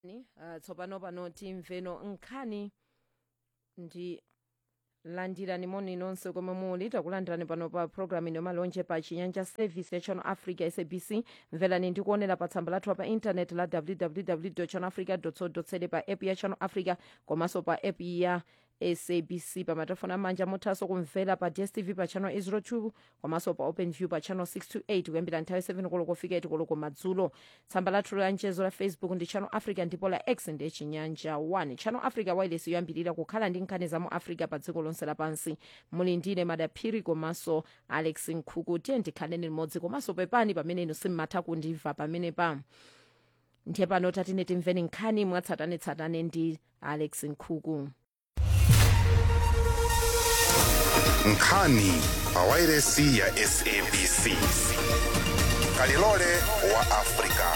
uh, tsopano pano timveno nkhani ndi landirani moni nonse komwe muli takulandirani pano pa programu ino malonje pa chinyanja service ya channel africa sabc mverani ndikuonera pa tsamba lathu pa intaneti la www channel africa co za pa app ya channel africa komanso pa app ya sabc pa matelefoni amanja muthanso kumvera pa dstv pa channel 02 komanso pa open view pa channel 628 kuyambira nthawi 7 koloko kufika 8 koloko madzulo tsamba lathu la mchezo la facebook ndi channel africa ndipo la x ndi chinyanja 1 channel africa wireless yoyambirira kukhala ndi nkhani za mu africa pa dziko lonse lapansi muli ndine madaphiri komanso alex nkhuku tiye ndikhaleni limodzi komanso pepani pamene inu simmatha kundimva pamene pa ndiye pano tatine timveni nkhani mwatsatanetsatane ndi alex nkhuku nkhani pa wairesi ya sabc kalilole wa afrika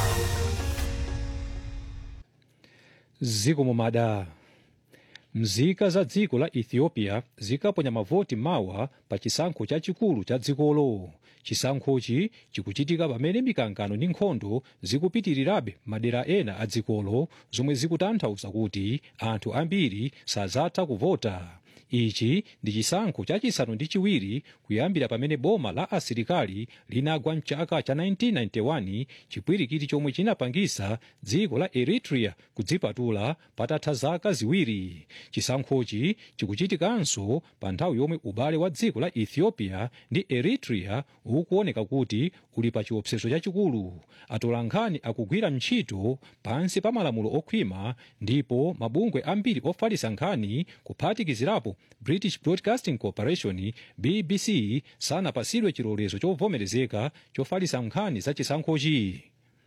ziko mumada mzika za dziko la ethiopia zikaponya mavoti mawa pa chisankho chachikulu cha dzikolo chisankhochi chikuchitika pamene mikangano ndi nkhondo zikupitirirabe madera ena a dzikolo zomwe zikutanthauza kuti anthu ambiri sazatha kuvota ichi ndi chisankho chachisanu ndi chiwiri kuyambira pamene boma la asilikali linagwa mchaka cha 1991 chipwirikiti chomwe chinapangisa dziko la eritrea kudzipatula patatha zaka ziwiri chisankhochi chikuchitikanso pa nthawi yomwe ubale wa dziko la ethiopia ndi eritrea ukuoneka kuti uli pa chiopsezo chachikulu atolankhani akugwira ntchito pansi pa malamulo okhwima ndipo mabungwe ambiri ofalitsa nkhani kuphatikizirapo british broadcasting corporation bbc sanapasidwe chilolezo chovomerezeka chofalitsa nkhani za chisankhochi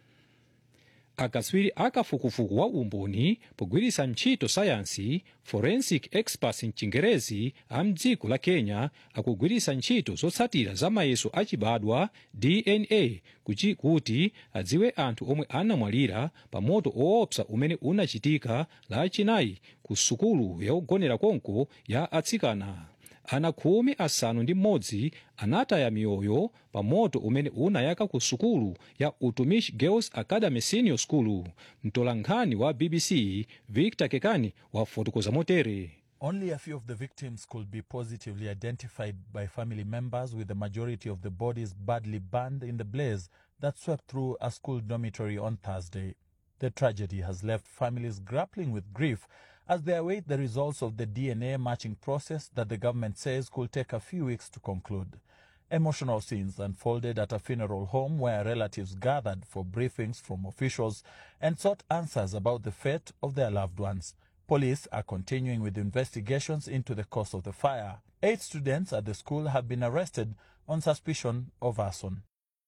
akatswiri akafukufuku wa umboni pogwiritsa ntchito sayansi forensic experts mchingerezi a mdziko la kenya akugwiritsa ntchito zotsatira za mayeso achibadwa dna kuchi kuti adziwe anthu omwe anamwalira pa moto woopsa umene unachitika lachinayi ku sukulu yogonera konko ya atsikana ana khumi asanu ndi mmodzi anataya miyoyo pa moto umene unayaka ku sukulu ya utumishi girls academy senior school mtolankhani wa bbc victor kekani wafotokoza motere Only a few of the victims could be positively identified by family members, with the majority of the bodies badly burned in the blaze that swept through a school dormitory on Thursday. The tragedy has left families grappling with grief as they await the results of the DNA matching process that the government says could take a few weeks to conclude. Emotional scenes unfolded at a funeral home where relatives gathered for briefings from officials and sought answers about the fate of their loved ones. Police are continuing with investigations into the cause of the fire. Eight students at the school have been arrested on suspicion of arson.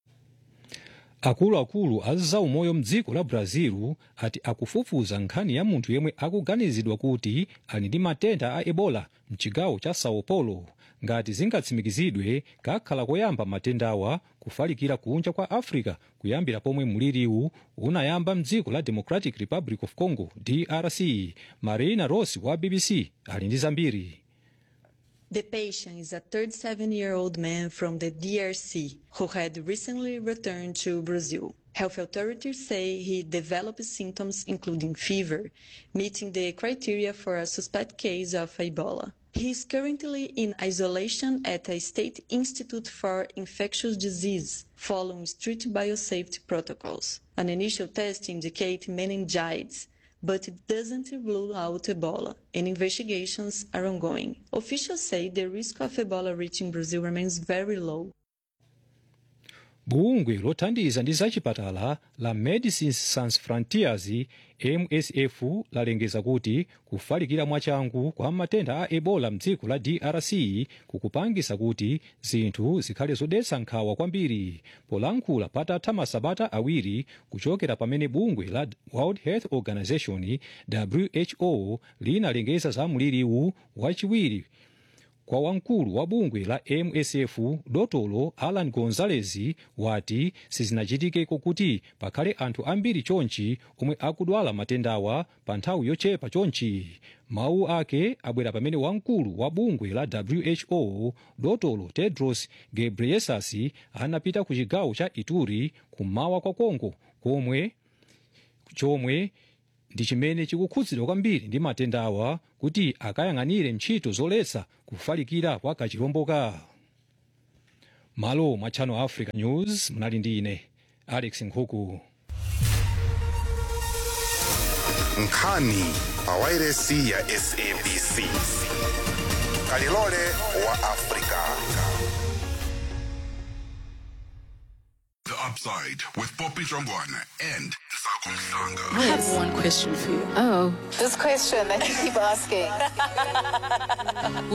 akuluakulu a zaumoyo mdziko la brazil ati akufufuza nkhani ya munthu yemwe akuganizidwa kuti ali ndi matenda a ebola mchigawo cha sao paulo ngati zingatsimikizidwe kakhala koyamba matendawa kufalikira kunja kwa africa kuyambira pomwe mliriwu unayamba mdziko la democratic republic of congo drc marina ross wa bbc ali ndi zambiri The patient is a 37 year old man from the DRC who had recently returned to Brazil. Health authorities say he developed symptoms including fever, meeting the criteria for a suspect case of Ebola. He is currently in isolation at a state institute for infectious disease, following strict biosafety protocols. An initial test indicates meningitis, but it doesn't rule out Ebola, and investigations are ongoing. Officials say the risk of Ebola reaching Brazil remains very low. bungwe lothandiza ndi zachipatala la medecines sans frontieres msf lalengeza kuti kufalikira mwachangu kwa matenda a ebola mdziko la drc kukupangisa kuti zinthu zikhale zodetsa nkhawa kwambiri polankhula patatha masabata awiri kuchokera pamene bungwe la world health organization who linalengeza za mliriwu wachiwiri kwa wamkulu wa bungwe la msf dotolo alan gonzalez wati sizinachitikeko kuti pakhale anthu ambiri chonchi omwe akudwala matendawa pa nthawi yochepa chonchi mawu ake abwera pamene wamkulu wa bungwe la who dotolo tedros ghebreyesus anapita ku chigawo cha ituri kummawa kwa kongo komwe chomwe ndi chimene chikukhudzidwa kwambiri ndi matenda awa kuti akayang'anire ntchito zoletsa kufalikira kwa kachilomboka malo mwa channel africa news munali ndi ine alex nkhuku nkhani pa wairesi ya sabc kalilole wa afrika The Upside with Poppy Jongwana and Sako Mhlanga. I have one question for you. Oh. This question that you keep asking.